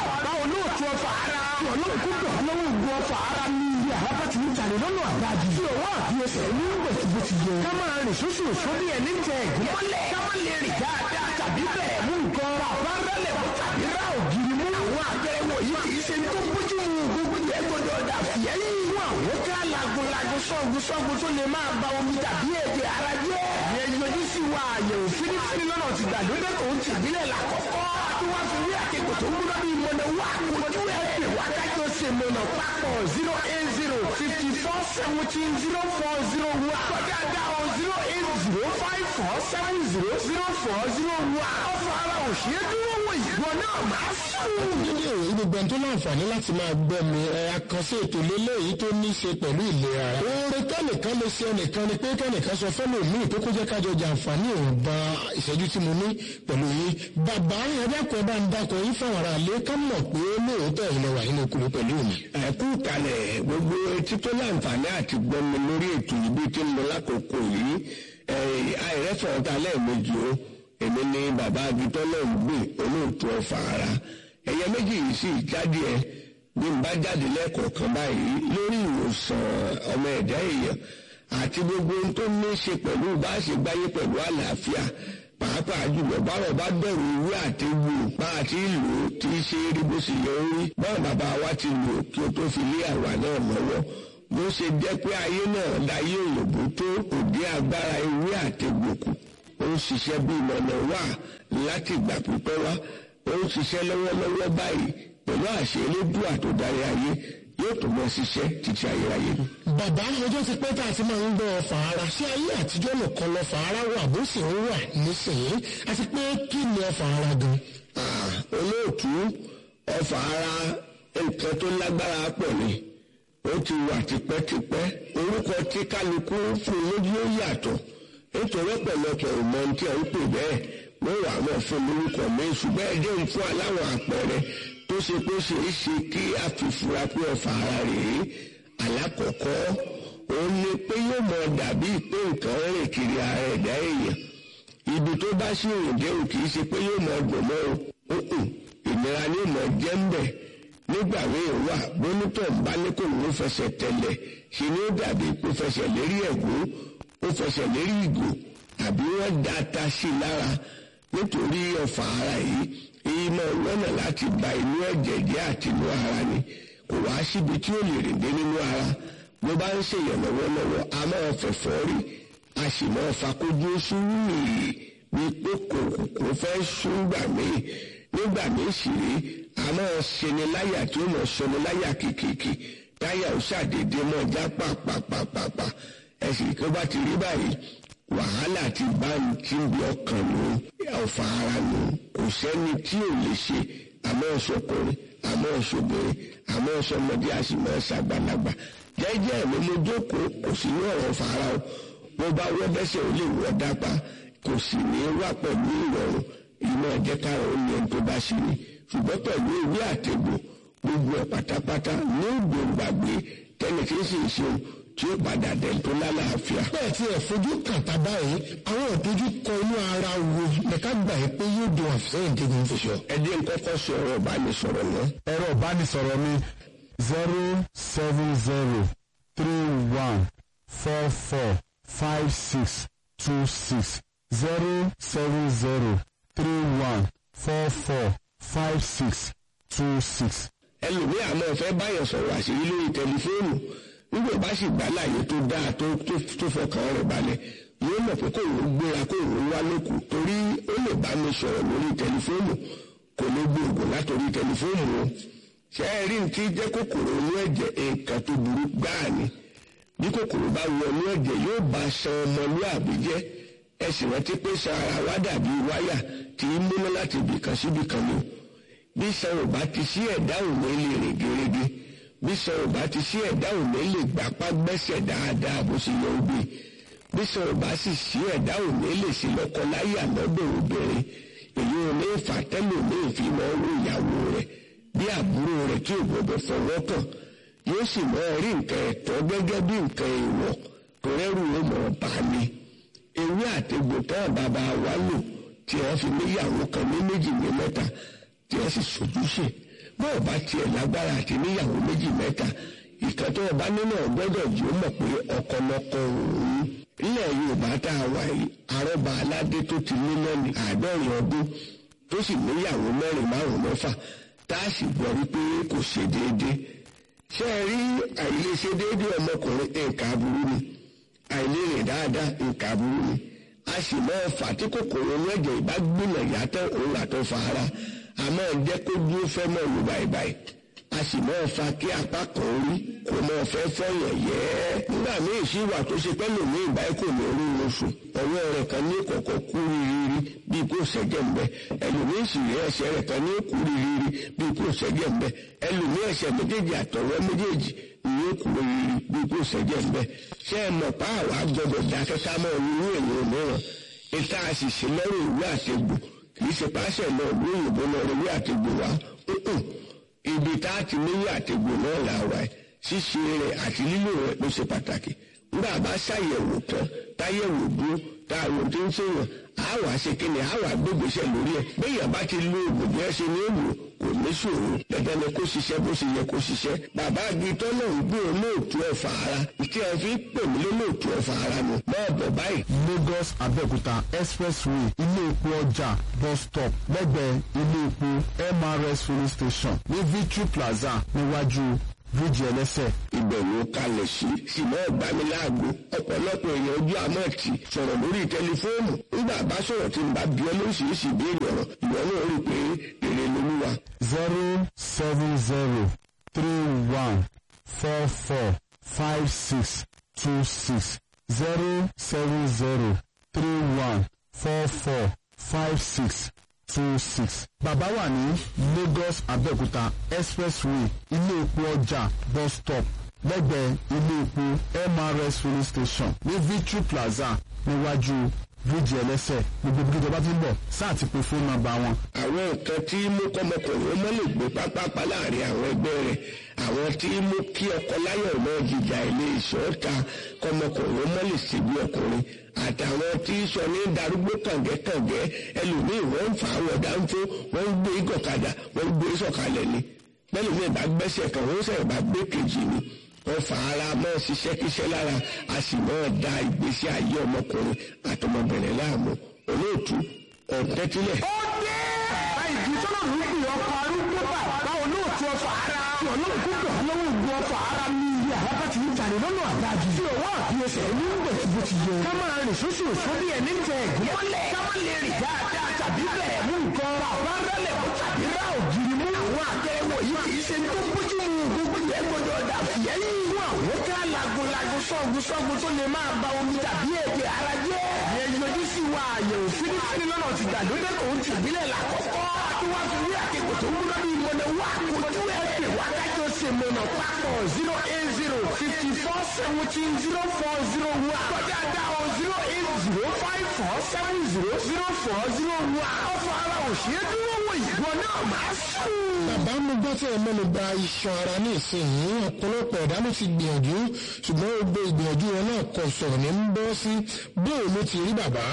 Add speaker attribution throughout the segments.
Speaker 1: bàbá olóòtú ọfà ara. tí ọlọ́run kó dọ̀ lọ́wọ́ ògùn ọfà ara ní iye àbábá ti ń jalè lọ́nà àdájì. tí òwò àti ẹsẹ̀ ní bẹ̀tìbẹ̀tì yẹ. ká máa rìn sóṣù òṣù bí ẹni tẹ ẹ̀gún mọ́lẹ̀. ká má lè rìn dáadáa tàbí bẹ̀rẹ̀ mú nǹkan. bàbá rẹlẹ̀ mú tàbí rà ògiri mú. àwọn àpẹẹrẹ wọ̀nyí kì í ṣe tó bójú mu gbogbo yẹn gbọdọ̀ dà fìyẹ́ yìí. fún àwọn ká lagunlagun sọ́gun sọ́gun tó lè máa ba omi tàbí èdè ara jẹ́. ìyẹn yọjú sí wa àyẹ̀wò fínífíní lọ́nà ti gbàlódé tó ń tìbílẹ̀ làkọ́kọ́. tí wọ́n fi rí àkekò tó ń gbọ́dọ̀ bí mọ̀nà wá kojú ẹ̀ pè wá kájọ ṣe mọ̀nà papọ̀ zero eight zero fifty four seventeen zero four zero one. kọjá dá o zero eight zero five four seven zero zero four zero one. ọ̀fọ̀ ara òṣèré dúró wò ìgbọ́ náà máa sùn.
Speaker 2: nílé ìwé gbogbo ẹni tó láǹfààní láti máa gbọ́ mi ẹ àkànṣe ètò lélẹ́yìí tó ní í ṣe pẹ̀lú ìlera ara. oore kẹ́nìkan lè ṣe ẹnìkan ni pé kẹ́nìkan sọ fẹ́lẹ̀ míì tó kó jẹ́ kájọ jàǹfààní ìwọ̀nba ìṣẹ́jú tí mo ní pẹ̀lú yín. bàbá ẹ̀dákun ẹ̀bá ń dákun yín fáwọn ará ilé ká mọ̀ pé lóòótọ́ ìlẹ̀ wà nínú okùnrin pẹ̀lú mi.
Speaker 3: ẹ̀kú kalẹ̀ gbogbo etí tó láǹfààní àti gbọ́mi lórí ètò yìí bí tí ń lọ lákòókò yìí àìrẹ́fọ̀ọ́ ta lẹ́ẹ̀mejì o èmi ni bàbá agitọ́ náà ń gbé olóòtú ọ̀fà ara ẹ̀yẹ méjì yìí sì jáde ẹ̀ bí n bá jáde lẹ́ẹ̀kọ̀ọ̀kan báyìí lórí ìwòsàn ọmọ ẹ̀dá èèyàn àti gbogbo ohun tó ní í ṣe pẹ̀lú bá a ṣe gbáyé pẹ̀lú àlàáfíà pàápàá jùlọ báwọn bá bẹ̀rù ìwé àti wò bá a ti lò ó tí í ṣe rí bó ṣe yẹ ó rí báwọn bàbá wa ti lò ó kí ó tó fi lé àwa náà lọ́wọ́ bó ṣe jẹ́ pé ayé náà láyé òyìnbó tó kò dé agbára ìwé àti gbòkù ó ń ṣiṣẹ́ bí ìmọ̀nà wà láti ìgbà pípẹ́ wá ó ń ṣiṣẹ́ lọ́wọ́lọ́wọ́ báyìí pẹ̀lú àṣẹ elédùà tó darí ayé yóò tó mọ ṣiṣẹ́ títí ayérayé ni.
Speaker 2: bàbá ọjọ́ ti pẹ́ tá a ti máa ń gbọ́ ọfà ara ṣé ayé àtijọ́ nìkan lọ́fà ara wà bó sì ń wà nísìnyí àti pé kí ni ọfà ara gan.
Speaker 3: Ah, olóòtú ọfà ara nǹkan tó lágbára pọ̀ ni ó ti wà tipẹ́tipẹ́ orúkọ tí kálukú fún lójú ó yàtọ̀ nítorí ọ̀pọ̀lọpọ̀ ìmọ̀ ní tí a ń pè bẹ́ẹ̀ wọ́n wà wọ́n fún lórúkọ mi ṣùgbọ́n ẹjẹ́ ń fún aláwọ̀ àpẹẹrẹ tó ṣe pé ṣe é ṣe kí a fi fura pé ọfà ara rèé alákọ̀ọ́kọ́ òun ni pé yóò mọ dàbí pé nǹkan rìn kiri ara ẹ̀dá èèyàn ibi tó bá sí òǹdé ò kì í ṣe pé yóò mọ dùn mọ́ o ìnira ni yóò mọ jẹ́ ń bẹ̀ nígbà míì wà bónítọ̀ ń bá ní kò ní fẹsẹ̀ tẹ̀lẹ̀ ṣe ni ó dàbí pé fẹsẹ̀ lérí ẹ̀gún ó fẹsẹ̀ lérí ìgò àbí wọ́n da ata sí i lára nítorí ọ̀fà ara yìí èyí máa lọ́nà láti ba inú ẹ̀jẹ̀ jẹ́ àti inú ara ni kò wá síbi tí ó lè rìn dé nínú ara bó bá ń ṣèyàn lọ́wọ́lọ́wọ́ a máa fẹ̀fọ́ rí a sì máa fakójú sùúrù yìí wípé kò kò fẹ́ sún gbà míì nígbà míì sì rí a máa ṣeni láyà tí ó máa ṣeni láyà kìkìkì táyà ó ṣàdédé mọ́ já pàpàpàpàpà ẹ̀sìn kí ó bá ti rí báyìí wàhálà ti bá ń tí ń bí ọkàn nù ọ̀fà ara nù kò sẹ́ni tí ò lè ṣe àmọ́ ọ̀ṣọ́kùnrin àmọ́ ọ̀ṣọ́bìnrin àmọ́ ọ̀ṣọ́mọdé a sì máa ṣàgbàlagbà jẹ́jẹ́ mi mo jókòó kò sí ní ọ̀rọ̀ fara o mo bá wọ́ bẹ́sẹ̀ ó lè wọ́ dápá kò sì ní wá pẹ̀lú ìrọ̀rùn ìmọ̀ ẹ̀jẹ̀ káàrọ̀ ó ní ẹni tó bá ṣe ni ṣùgbọ́n pẹ̀lú ìwé àtẹ̀gbò gbogbo ẹ̀ pátápátá ní ògbóǹgbàgbé tẹ́lẹ̀ tí ń sì ń ṣeun tí ó padà dẹ̀ tó lálàáfíà.
Speaker 2: bẹ́ẹ̀ tí ẹ̀ fojú kàn tá báyìí àwọn ìdojúkọ inú ara wo lẹ́ka gbà yìí pé yóò dùn àfẹ́yìn tí kò ń fi ṣọ.
Speaker 3: ẹ jẹ́ n kọ́kọ́ sọ ọ̀rọ̀ ìbánisọ̀rọ̀ náà.
Speaker 4: ẹ̀rọ ìbánisọ̀rọ̀ mi zero seven zero three one four four five six two six zero seven zero three one four four five six two six.
Speaker 3: ẹlòmíì àmọ́ fẹ́ báyọ̀ sọ̀rọ̀ àṣírí lórí tẹlifóònù nígbà bá sì gbà láàyè tó dáa tó tó fọkàn rẹ̀ balẹ̀ yóò mọ̀ pé kò ń gbéra kò ń wá lókù torí ó lè bá mi sọ̀rọ̀ lórí tẹlifóònù kò lè gbé ògùn látòrí tẹlifóònù o ṣé ẹ rí ní tí jẹ́ kòkòrò inú ẹ̀jẹ̀ nǹkan tó burú gbáà ni bí kòkòrò bá wọ inú ẹ̀jẹ̀ yóò bá ṣan ọmọlúàbí jẹ́ ẹ sì rántí pé ṣan ara wa dàbí wáyà tí ń múná láti ibìkan síbìkan ni o bí ṣan ò bá ti sí ẹ̀dá òun lè rìn gèrègè bí sọ̀rọ̀ ò bá ti sí ẹ̀dá òní lè gbapá gbẹ́sẹ̀ dáadáa bó ṣe yẹ obì bí sọ̀rọ̀ ò bá sì sí ẹ̀dá òní lè ṣe lọ́kọ láyà lọ́dọ̀ obìnrin èyí ò ní fà tẹ́lẹ̀ ní ìfimọ̀ owó ìyàwó rẹ̀ bí àbúrò rẹ̀ tí ò gbọdọ̀ fọwọ́ kàn yóò sì mọ rí nǹkan ẹ̀tọ́ gẹ́gẹ́ bí nǹkan èèwọ̀ tó rẹ́rù ó mọ̀ bá ní. ewé àtegbò tán bàbá wa lò tí wọ́n fi níyàwó kan ní méjì ní mẹ́ta tí wọ́n sì sojúṣe bó o bá tiẹ̀ lágbára àti níyàwó méjì mẹ́ta ìkan tó o bá nínú ọgbọ́dọ̀ yìí ó mọ̀ pé ọkọlọkọ òun ilẹ̀ yorùbá tá a wà yìí arọ́ba aládé tó ti ní lẹ́nu àádọ́rin ọdún tó sì níyàwó mẹ́rin márùn mẹ́fà tá a sì gbọ́ wípé kò ṣe déédéé ṣé ẹ rí àìlèṣe déédéé ọmọkùnrin nǹkan aburú ni àìlérè dáadáa nǹkan aburú ni a sì máa fà tí kòkòrò inú ẹ̀jẹ̀ ìbá gbìnà yàtọ̀ òun àtọ̀ fara a máa jẹ́ kó dúró fẹ́ mọ́ ìlú báyìí a sì máa fa kí apá kan orí kò máa fẹ́ fọyàn yẹ́ nígbà míì sí ìwà tó ṣe pẹ́ lòmí ìbáyìí kò ní orí oṣù ọwọ́ rẹ̀ kan ní kọ̀kọ́ kú rírí bí kò ṣẹ́jẹ̀ ń bẹ ẹlòmíì sì rí ẹsẹ̀ rẹ̀ kan ní kú rírí bí kò ṣẹ́jẹ̀ ń bẹ ẹlòmíì ẹsẹ̀ méjèèjì àtọwọ́ méjèèjì ní kú rírí bí kò ṣẹ́jẹ̀ ń bẹ ṣé ẹ mọ̀ pa àwa gbọdọ̀ dákẹ́ ká mọ́ irú èèyàn mìíràn ìta àṣìṣe lọ́rùn ìwé àtegbò kì í ṣe páṣẹ lọ ìlú òyìnbó lọ ìwé àtegbò wa ibi tá a ti níyì àtegbò náà là wà ẹ ṣíṣe rẹ̀ àti lílò rẹ̀ ló ṣe pàtàkì nígbà bá ṣàyẹ̀wò tán táyẹ̀wò dúró tá a wò tó ń ṣèyàn á wà ṣe kíni á wà gbégbèsè lórí ẹ̀ béèyàn bá ti lo oògùn bí ẹ ṣe ní èlò kò ní ṣòro dandan ni kó ṣiṣẹ́ bó ṣe yẹ kó ṣiṣẹ́ bàbá agitọ́ náà ń gbé olóòtú ọ̀fà ara tí a fi pè mí lólóòtú ọ̀fà ara nù náà bọ̀ báyìí.
Speaker 4: Lagos Abẹ́òkúta expressway ilé epo ọjà bus stop lẹ́gbẹ̀ẹ́ ilé epo MRS filling station ní Victory Plaza níwájú bíríjì ẹlẹ́sẹ̀.
Speaker 3: ibẹ̀ ló kalẹ̀ sí ṣùgbọ́n ọ̀gbániláàgbo ọ̀pọ̀lọpọ̀ èèyàn ojú àmọ́ ti sọ̀rọ̀ lórí tẹlifóònù nígbà bá sọ̀rọ̀ tí n bá bí ọ lóríṣiríṣi ìbéèrè ọ̀rọ̀ ìwọ náà rí i pé èrè lolúwa.
Speaker 4: zero seven zero three one four four five six two six zero seven zero three one four four five six two six. Bàbá wà ní Lagos Abẹ́òkúta expressway ilé epo ọjà bus stop lẹ́gbẹ̀ẹ́ ilé epo MRS filling station ní Victory Plaza níwájú bíríjì ẹlẹ́sẹ̀ gbogbo bí ìjọba ti ń bọ̀ sáà ti pe fóònù nọ́mbà wọn.
Speaker 3: àwọn nǹkan tí mú kọ́mọkùnrin ó mọ́ lè gbé pápápá láàrin àwọn ẹgbẹ́ rẹ̀ àwọn tí mú kí ọkọ láyọ̀ náà jìjà ilé ìṣọ́ta kọ́mọkùnrin ó mọ́ lè ṣe bí ọkùnrin àtàwọn tí sọ ní darúgbó kàngẹ́kàngẹ́ ẹlòmíì wọ́n ń fa àwọn dáńfó wọ́n ń gbé gọ̀kadà wọ́n ń gbé sọ̀kalẹ̀ ni bẹ́ẹ̀ ni ìbá gbẹ́sẹ̀ kan wọ́n sẹ̀ bá gbé kejì ni wọ́n fa ara mọ́ ṣiṣẹ́ kíṣẹ́ lára a sì mọ́ da ìgbésí ayé ọmọkùnrin àtọmọbìnrin láàmú olóòtú ọ̀tẹ́tílẹ̀.
Speaker 1: ó dé àìjí tọ́lọ̀ ló pè ọkọ̀ arúgbó bàbá olóòtú ọfà ara tí ọlọ́run kó pè ọlọ́run gun ọfà ara ní iye àbábá ti ń jalè lọ́nà àdájú tí òwò àfiyèsẹ̀ ní bẹ̀tìbó ti yẹ ká máa rìn sóṣù òṣù bí ẹni ń tẹ ẹ̀gún mọ́lẹ̀ ká má lè rìn dáadáa tàbí bẹ̀rẹ̀ mú nǹkan bàbá rẹ̀lẹ̀ mú tàbí rà ògiri mú àwọn àtẹ̀wò yìí kì í ṣe tó bójú mu gbogbo yẹn gbọdọ̀ dà fìyẹ́ yìí fún àwọn ká lagunlagun sọ́gun sọ́gun tó lè máa ba omi tàbí èdè ara jẹ́ ìyẹn yọjú sí wa àyẹ̀wò fínífíní lọ́nà ti gbàlódé tó ń tìbílẹ̀ làkọ́kọ́ tí wọ́n fi rí àkekò tó ń gbọ́dọ̀ bí ìmọ̀nà wà kojú ẹ̀ pè wá kájọ ṣe mọ̀nà papọ̀ zero eight zero fifty four seventeen zero four zero one kọjá dá o zero eight zero five four seven zero zero four zero one ọ̀fọ̀ ara òṣèré dúró wò ìwọ náà máa sùn.
Speaker 2: bàbá mo gbọ́ tí ẹ mẹ́nu bà iṣan ara ní ìsinyìí ọ̀pọ̀lọpọ̀ ẹ̀dá ló ti gbìyànjú ṣùgbọ́n gbogbo ìgbìyànjú wọn náà kò sọ̀rọ̀ ní ń bọ́ sí bóò ló ti rí bàbá.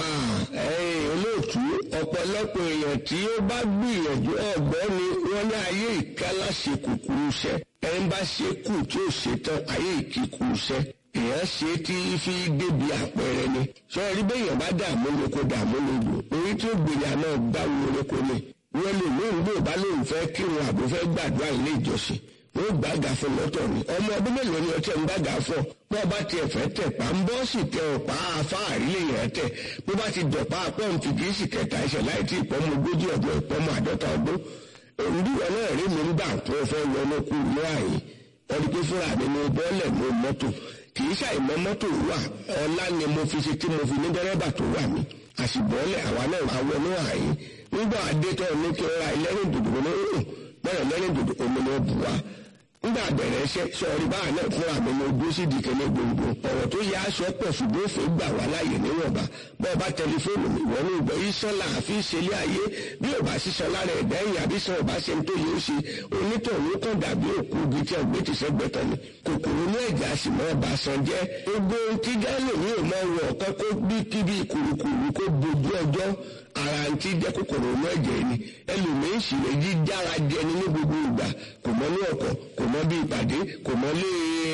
Speaker 3: ẹ̀yin olóòtú ọ̀pọ̀lọpọ̀ èèyàn tí ó bá gbìyànjú ọ̀gbọ́n ni wọ́n ní ayé ìkálá ṣe kúkúrú iṣẹ́ ẹ̀ ń bá ṣe kù tí ó ṣe tán ayé ìkíkú iṣẹ́ èèyàn ṣe tí fi débi àpẹẹrẹ ni sọ rí bẹ́yàn bá dààmú lóko dààmú lóko orí tí ó gbìyà náà gbá wo lóko ni wọ́n lè ní ìgbò bá lóun fẹ́ kírun àbò fẹ́ gbàdúrà ilé ìjọsìn wọ́n gbàgà fún lọ́tọ̀ ni ọmọ ọdún mélòó ni ọtí ẹ̀ ń gbàgà fún bó bá tiẹ̀ fẹ́ tẹ̀ pa ń bọ́ sì tẹ ọ̀pá afáàrí lè yẹn tẹ̀ bó bá ti dọ̀pá pọ́ǹtì kì í sì kẹta ẹsẹ̀ láì tí ìpọ́nmọ ogójì ọdún ìpọ́nmọ àádọ́ta ọdún òǹdíwọ̀ náà rí mi nígbà tó fẹ́ wọnú kú ní àyè ọdún pé fúnra mi ní bọ́ọ̀lẹ̀ ní mọ́tò kì í ṣàìmọ́ mọ́tò wà ọlá ni mo fi ṣe tí mo fi ní dẹ́rẹ́bà tó wà mí àṣìbọ́ọ̀lẹ̀ àwa náà àwọn ní àyè nígbà adétọ́ ní kí n ra ẹlẹ́rìn dòdò ní òun bẹ́ẹ̀ ẹlẹ́rìn dòdò omi ni ó bù wá nígbà bẹ̀rẹ̀ iṣẹ́ sọ̀rí báà náà fúnra mi ní ojú sí ìdíkẹ́ ní gbòǹgbò ọ̀rọ̀ tó yá aṣọ pọ̀ ṣùgbọ́n òfin gbà wá láàyè níwọ̀nba bọ́ọ̀ bá tẹlifóònù mi wọ́n ní ìgbọ́ iṣan là á fi ṣẹlẹ̀ ayé bí ò bá ṣiṣan lára ẹ̀dá ẹ̀yìn àbí sàn ọ̀bá ṣe ń tó yẹ ó ṣe onítọ̀hún kàn dàbí òkú ibi tí ọ̀gbẹ́ ti sẹ́gbẹ́ tán ni kòkòrò ní ẹ̀já sì mọ́ ọba san jẹ́ gbogbo ohun tí gálò ní òmò wọ̀ ọ̀kan kó bí kíbi kùrùkùrù kó bojú ọjọ́ ara ń tí jẹ́ kòkòrò inú ẹ̀jẹ̀ ni ẹlòmíín sì lè jí jára jẹni ní gbogbo ìgbà kò mọ ní ọkọ̀ kò mọ bí ìpàdé kò mọ lé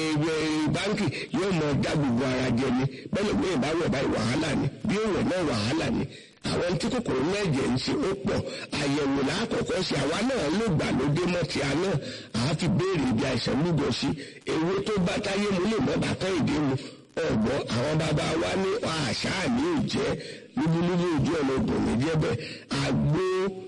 Speaker 3: báńkì yóò mọ dá gbogbo ara jẹni bẹ́ẹ̀ lómi ìbáwọ̀ báyìí wàhálà ni bí ó wẹ̀ náà wàhálà ni àwọn tí kòkòrò náà jẹ́ ń ṣe ó pọ̀ àyẹ̀wò lákọ̀ọ́kọ́ sí àwa náà ló gbà lóde mọ́ ti àná àá fi béèrè ibi àìsàn lúgọ sí ewé tó bá táyé mu lè mọ́ bàtà ìdí mu ọ̀gbọ́n àwọn bàbá wa ní àṣà ní òjẹ́ lúbúlúbú ojú ọ̀nà ògùnmí jẹ́ bẹ́ẹ̀ àgbo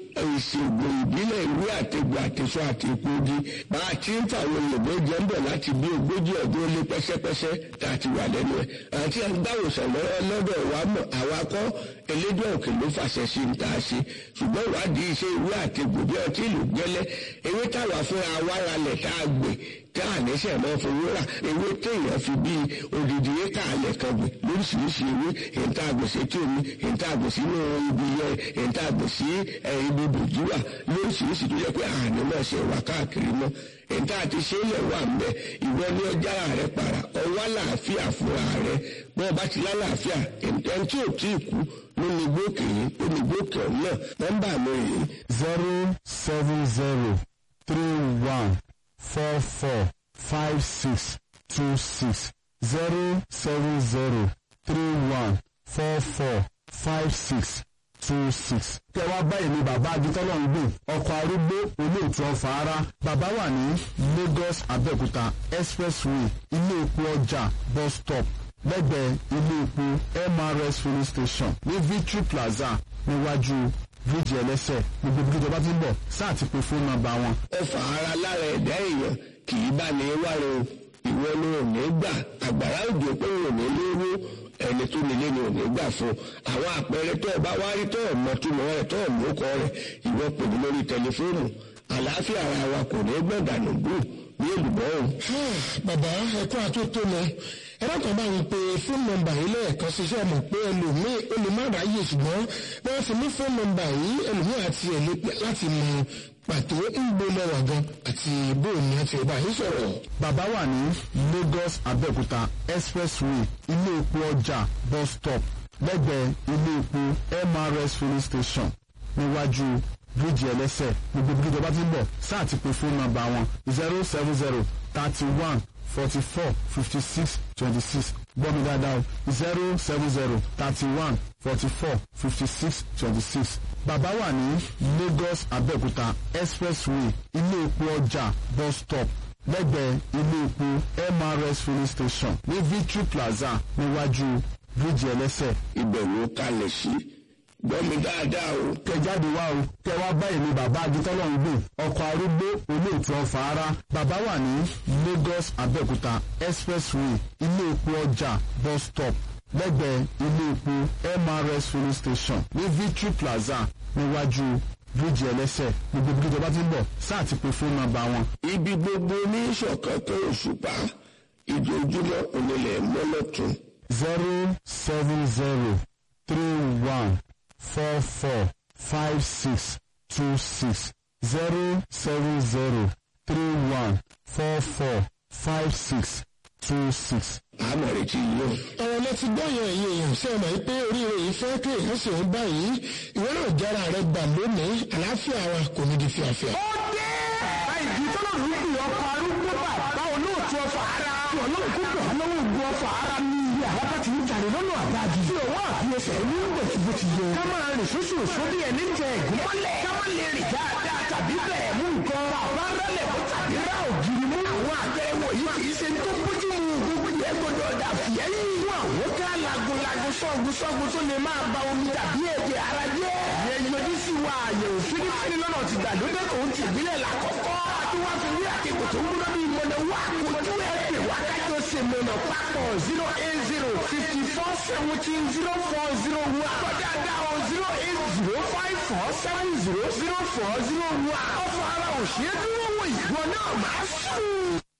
Speaker 3: ìṣègùn ìbílẹ̀ ìwé àtẹ̀gbọ̀ àtẹ̀sọ àti ìpòdì bá a ti ń fàwọn òyìnbó jẹ́ ń bọ̀ láti bí ogójì ọdún ó lé pẹ́sẹ́pẹ́sẹ́ tá a ti wà lẹ́nu ẹ̀ àti àgbáwòsàn lọ́dọ̀ wa mọ̀ àwa kọ́ elédùn òkè ló fàṣẹ sí ní tá a ṣe ṣùgbọ́n ìwádìí iṣẹ́ ìwé àtẹ̀gbọ̀ bí ọtí ìlú gẹ́lẹ́ ewé táwa fúnra wa ralẹ̀ tá a gbè tá a ní sẹ̀ máa fowó rà ewé téèyàn fi bí odidi éka alẹ̀ kan gbè lóríṣiríṣi ewé èyíntà àgbèsè tí omi èyíntà àgbèsè inú ibi yẹ èyíntà àgbèsè ibi bòjúwà lóríṣiríṣi tó yẹ pé àní náà ṣe wà káàkiri mọ́ èyíntà àti ṣe é lẹ̀ wà mbẹ́ ìwọ ní ọjà rẹ para ọwọ́ làáfíà fúnra rẹ bọ́ọ̀ bá ti lálàáfíà èyíntà tí ò tí ì kú ló ní gbókè yìí ó ní gbókè ọ̀hún náà nọ́mbà mi rèé
Speaker 4: zero seven zero three one four four five six two six zero seven zero three one four four five six two six. kẹ wá báyìí ni bàbá agitọ́lọ̀ ń gbìn ọkọ̀ arúgbó olóòtú ọ̀fà ara bàbá wà ní Lagos Abẹ́òkúta expressway ilé epo ọjà bus stop lẹ́gbẹ̀ẹ́ ilé epo MRS filling station ní Victory Plaza níwájú bíríìjì ẹlẹ́sẹ̀ gbogbo bí ìjọba ti ń bọ̀ sáà ti pe fóònù nọ́mbà wọn.
Speaker 3: ọfà ara lára ẹ̀dá èèyàn kì í bá ní wáre o ìwọ ni ò ní gbà àgbàrá òjò pé ò ní lówó ẹni tó nílé ni ò ní gbà fún àwọn àpẹẹrẹ tó o bá wá rí tó o mọ túmọ̀ rẹ̀ tó o mú kọ rẹ̀ ìwọ pè mí lórí tẹlifóònù àlàáfíà ara wa kò ní gbọ̀ngànù gbù ní èlùbọ́ o.
Speaker 2: bàbá ẹ̀kọ́ àtótónu ẹ̀rọ kan bá wọn pe fóònù nọ́mbà yìí lẹ́ẹ̀kan ṣiṣẹ́ mọ̀ pé ẹlòmíì olùmọ̀ráyè ṣùgbọ́n wọ́n fi ní fóònù nọ́mbà yìí ẹlòmíì àti ẹ̀lẹ́ láti mọ pàtó ń gbóná wà gan àti bóòní àti ọba yìí sọ̀rọ̀.
Speaker 4: bàbá wà ní Lagos Abẹ́òkúta expressway ilé epo ọjà bus stop lẹ́gbẹ̀ẹ́ ilé epo MRS filling station níwájú bíríìjì ẹlẹ́sẹ̀ gbogbo bí ìjọba ti ń bọ̀ sáà ti pe fóònù nọ́mbà wọn zero seven zero thirty one forty four fifty six twenty six gbọ́ mi dáadáa o zero seven zero thirty one forty four fifty six twenty six bàbá wà ní Lagos Abẹ́òkúta expressway ilé epo ọjà bus stop lẹ́gbẹ̀ẹ́ ilé epo MRS filling station ní Victory Plaza níwájú bíríìjì ẹlẹ́sẹ̀
Speaker 3: ibẹ̀ ló kalẹ̀ sí gbọ́ mi dáadáa o.
Speaker 4: kẹjáde wá o kẹ wá báyìí ni bàbá agitọ́lọ̀ ń gbìn ọkọ̀ arúgbó olóòtú ọ̀fà ara bàbá wà ní Lagos Abẹ́òkúta expressway ilé epo ọjà bus stop lẹ́gbẹ̀ẹ́ ilé epo MRS filling station ní Victory Plaza níwájú bíríìjì ẹlẹ́sẹ̀ gbogbo bí ìjọba ti ń bọ̀ sáà ti pe fóònù nọ́mbà wọn.
Speaker 3: ibi gbogbo ní ìṣọ̀kan tó òṣùpá ìdójúmọ́ onílẹ̀ mọ́lọ́tún.
Speaker 4: zero seven zero three one four four five six two six zero seven zero three one four four five six two six.
Speaker 3: àmọ̀ retí yìí o.
Speaker 2: ọ̀rọ̀ lẹ ti gbọ́ yẹn ẹ̀yìn èèyàn ṣe mọ̀ pé oríire yìí fẹ́ kí èèyàn sì ń báyìí ìwé náà jára rẹ gbà lónìí àlàáfíà wa kò ní di fíafíà.
Speaker 1: ó dé àìjí tọ́lọ̀ ló ń pè ọkọ̀ arúgbó bàbá olóòtú ọfà ara tí ọlọ́run kó gbà lọ́wọ́ ògùn ọfà ara ní iye àbábá ti ń jàre lọ́nà àdájì tí ọwọ́ àfiyèsẹ̀ ní bẹ̀tì bó ti yẹ. ká máa rìn sóṣù sóbì ẹni tẹ ẹ̀gún mọ́lẹ̀ ká má lè rìn dáadáa tàbí bẹ̀ẹ̀ mú nǹkan bàbá rálẹ̀ kó tàbí rá ògiri mú. àwọn àgbẹ̀wò yìí kì í ṣe tó bójú mu gbogbo yẹn gbọdọ̀ dà fìyẹ́yìn. fún àwọn ká lagunlagun sọ́gun sọ́gun tó lè máa ba omi tàbí ẹ̀jẹ̀ ara jẹ́. ìyẹn yọjú sí wa àyẹ̀wò fínífíní lọ́nà ti gbàlódé tó ń ti ìbílẹ̀ làkọ́kọ́. àti wá fi wí àkekò tó ń múná bí mọ̀nà wá kojú ẹ̀ pè wá kájọ ṣe mọ̀nà papọ̀ zero eight zero fifty four seventeen zero four zero one. kọjá dáhùn zero eight zero five four seven zero zero four zero one. ọ̀fọ̀ ara òṣèré dúró wò ìgbọ́ náà máa sùn.